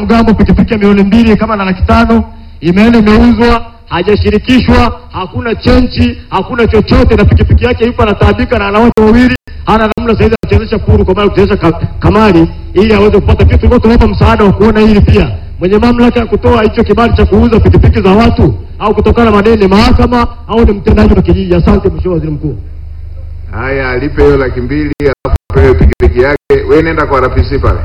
mgambo pikipiki ya milioni mbili kama na laki tano imeenda imeuzwa, hajashirikishwa, hakuna chenchi, hakuna chochote, na pikipiki yake yupo anataabika na ana watu wawili, hana namna saizi anachezesha puru kwa maana kuchezesha ka, kamari ili aweze kupata pia. Tulikuwa tunawapa msaada wa kuona hili pia, mwenye mamlaka ya kutoa hicho kibali cha kuuza pikipiki za watu au kutokana na madeni ni mahakama au ni mtendaji wa kijiji. Asante Mheshimiwa Waziri Mkuu. Haya, alipe hiyo laki mbili alafu apewe pikipiki yake. Wewe nenda kwa RPC pale.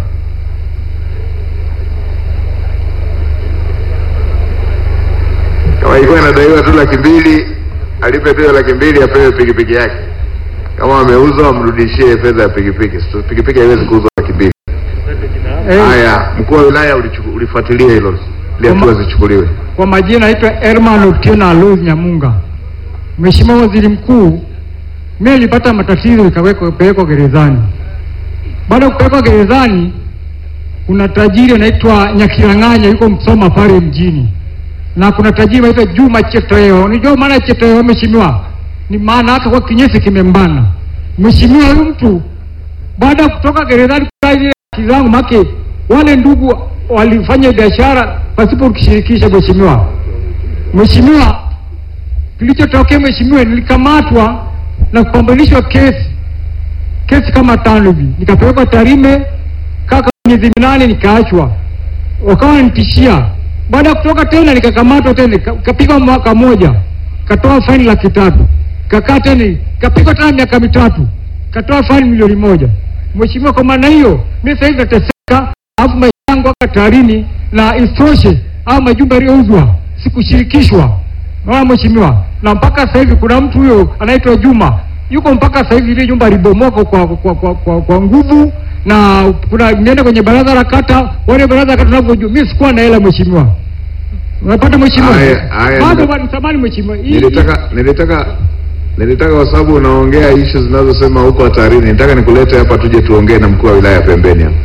Kama ilikuwa inadaiwa tu laki mbili, alipe tu hiyo laki mbili apewe pikipiki yake. Kama ameuza wamrudishie fedha ya pikipiki. So, Pikipiki haiwezi kuuzwa laki mbili. Haya, mkuu wa wilaya ulichuku- ulifuatilia hilo ili hatua zichukuliwe. Kwa majina naitwa Herman Otieno Aluz Nyamunga. Mheshimiwa Waziri Mkuu, mimi nilipata matatizo nikawekwa kupelekwa gerezani. Baada ya kupelekwa gerezani, kuna tajiri anaitwa Nyakilang'anya yuko Msoma pale mjini, na kuna tajiri anaitwa Juma Cheteo. Unajua maana ya Cheteo, mheshimiwa? Ni maana yake kwa kinyesi kimembana. Mheshimiwa, huyu mtu baada ya kutoka gerezani kwa ile haki zangu make wale ndugu walifanya biashara pasipo kushirikisha mheshimiwa. Mheshimiwa, kilichotokea mheshimiwa, nilikamatwa na kupambanishwa kesi kesi kama tano hivi, nikapelekwa Tarime kaka miezi minane, nikaachwa, wakawa wanitishia. Baada ya kutoka tena nikakamatwa tena, nika- nikapigwa mwaka moja, katoa faini laki tatu, kakaa tena, kapigwa tena miaka mitatu, katoa faini milioni moja. Mheshimiwa, kwa maana hiyo mimi sasa hivi nateseka, alafu maisha yangu aka tarini, na isitoshe au majumba yaliyouzwa sikushirikishwa. Naona mheshimiwa, na mpaka sasa hivi kuna mtu huyo anaitwa Juma yuko mpaka sasa hivi ile nyumba libomoka kwa, kwa, kwa, kwa, kwa nguvu na kuna nienda kwenye baraza la kata, wale baraza la kata tunavyojua, mimi sikuwa na hela mheshimiwa. Unapata mheshimiwa? Haya, haya, Bado ndio. bado samani mheshimiwa. Hii- Nilitaka nilitaka nilitaka kwa sababu unaongea ishu zinazosema huko hatarini, nitaka nikulete hapa tuje tuongee na mkuu wa wilaya pembeni hapa.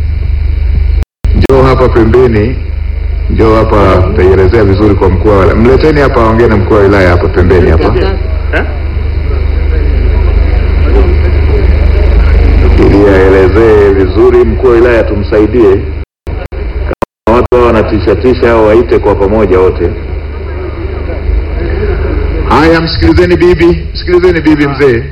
Njoo hapa pembeni, njoo hapa, utaielezea vizuri kwa mkuu wa wilaya. Mleteni hapa aongee na mkuu wa wilaya hapa pembeni hapa, ili aelezee vizuri. Mkuu wa wilaya tumsaidie, kama watu hao wanatishatisha au waite kwa pamoja wote. Haya, msikilizeni bibi, msikilizeni bibi mzee.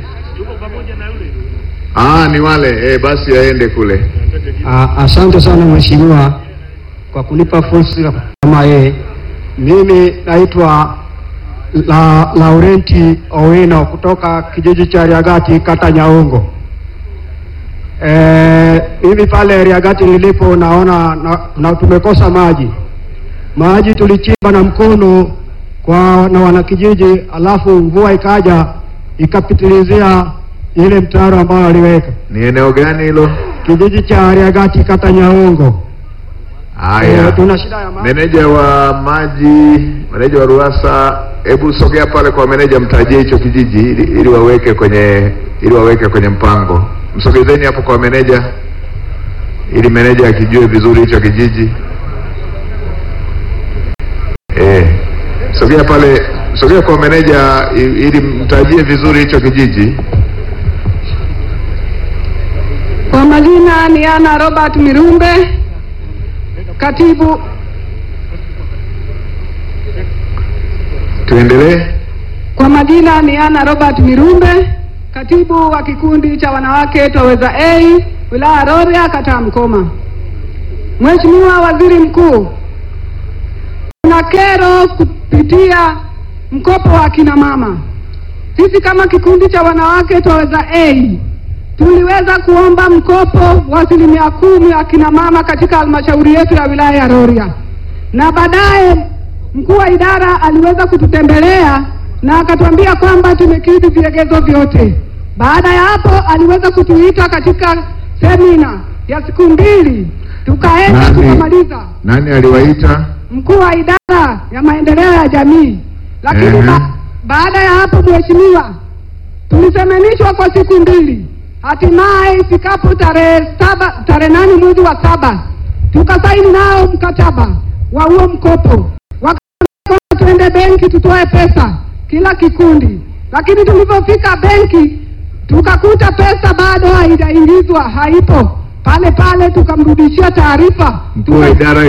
Ah, ni wale eh, basi aende kule. Ah, Asante sana mheshimiwa kwa kunipa fursa kama yeye. Mimi naitwa la, Laurenti Owino kutoka kijiji cha Riagati kata Nyaongo. Eh, mimi pale Riagati nilipo naona na, na tumekosa maji. Maji tulichimba na mkono kwa na wanakijiji, alafu mvua ikaja ikapitilizia ile mtaro ambao waliweka Ni eneo gani hilo? kijiji cha Riagati kata Nyaongo. Haya, Eh, tuna shida ya maji. meneja wa maji, meneja wa RUWASA, hebu sogea pale kwa meneja, mtajie hicho kijiji ili, ili waweke kwenye ili waweke kwenye mpango. Msogezeni hapo kwa meneja ili meneja akijue vizuri hicho kijiji. Eh, sogea pale, sogea kwa meneja i- ili mtajie vizuri hicho kijiji. Kwa majina ni Ana Robert Mirumbe, katibu Tuendelee. Kwa majina ni Ana Robert Mirumbe, katibu wa kikundi cha wanawake Twaweza A wilaya Rorya kata ya Mkoma. Mheshimiwa Waziri Mkuu, kuna kero kupitia mkopo wa kina mama. Sisi kama kikundi cha wanawake Twaweza A tuliweza kuomba mkopo wa asilimia kumi wa kina mama katika halmashauri yetu ya wilaya ya Rorya, na baadaye mkuu wa idara aliweza kututembelea na akatuambia kwamba tumekidhi vigezo vyote. Baada ya hapo, aliweza kutuita katika semina ya siku mbili, tukaenda Nani? tukamaliza Nani aliwaita? mkuu wa idara ya maendeleo ya jamii. Lakini Ehe. ba baada ya hapo, mheshimiwa, tulisemenishwa kwa siku mbili, hatimaye ifikapo tarehe saba tarehe nane mwezi wa saba tukasaini nao mkataba wa huo mkopo, wakasema tuende benki tutoe pesa kila kikundi, lakini tulivyofika benki tukakuta pesa bado haijaingizwa, haipo pale pale, tukamrudishia taarifa Mkuu wa idara